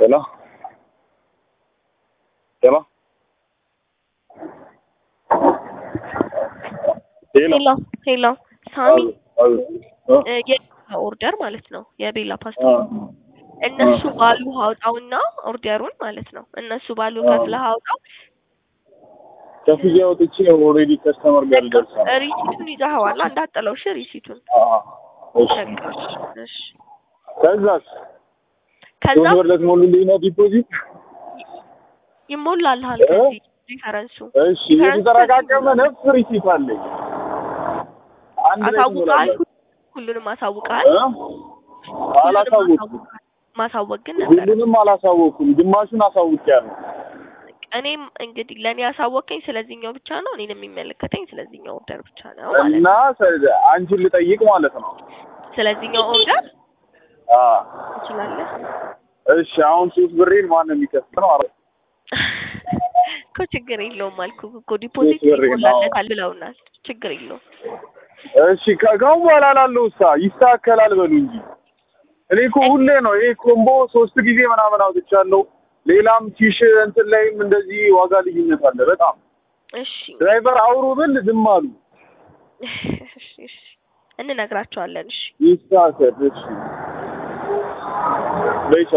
ሄሎ ሄሎ ሄሎ ሄሎ ሄሎ ሳሚ አዎ፣ አዎ፣ እ የቤላ ኦርደር ማለት ነው የቤላ ፓስታ አዎ። እነሱ ባሉ አውጣውና ኦርደሩን ማለት ነው እነሱ ባሉ ከፍለህ አውጣው ከፍዬ አውጥቼ ኦልሬዲ ከስተመር ጋር ልደርሳል። ሪሲቱን ይዘኸዋል እንዳጠለው እሺ ሪሲቱን እሺ እሺ ከዛስ ከዛ ሶስት ብር ልትሞሉልኝ ነው ዲፖዚት? ይሞላልሃል እ? ከዚህ ዲፈረንሱ እሺ የተጠረቃቀመ ነፍ ሪሲት አለኝ። አንድ ላይ አሳውቀሃል ትሞላለህ? ሁሉንም አሳውቀሃል እ? ሁሉንም አላሳወኩም። አሳውቀሃል። ማሳወቅ ግን ነበር ሁሉንም አላሳወኩም። ግማሹን አሳውቂያለሁ። እኔም እንግዲህ ለእኔ ያሳወቀኝ ስለዚህኛው ብቻ ነው እኔን የሚመለከተኝ ስለዚህኛው ኦርደር ብቻ ነው ማለት እና ነው ሰ- አንቺን ልጠይቅ ማለት ነው። ስለዚህኛው ኦርደር አ ትችላለህ እሺ አሁን ሶስት ብሬን ማን ነው የሚከፍለው? አረ እኮ ችግር የለውም አልኩህ እኮ ዲፖዚት ሶስት ብር ነው። ይሞላለታል ብለውናል ችግር የለውም እሺ ከጋው በኋላ ላለው እሳ ይስተካከላል በሉ እንጂ እኔ እኮ ሁሌ ነው ይሄ ኮምቦ ሶስት ጊዜ ምናምን አውጥቻለሁ። ሌላም ቲሽ እንትን ላይም እንደዚህ ዋጋ ልዩነት አለ በጣም እሺ ድራይቨር አውሩ ብል ዝም አሉ። እሺ እሺ እንነግራቸዋለን እሺ ይስተካከል እሺ በይ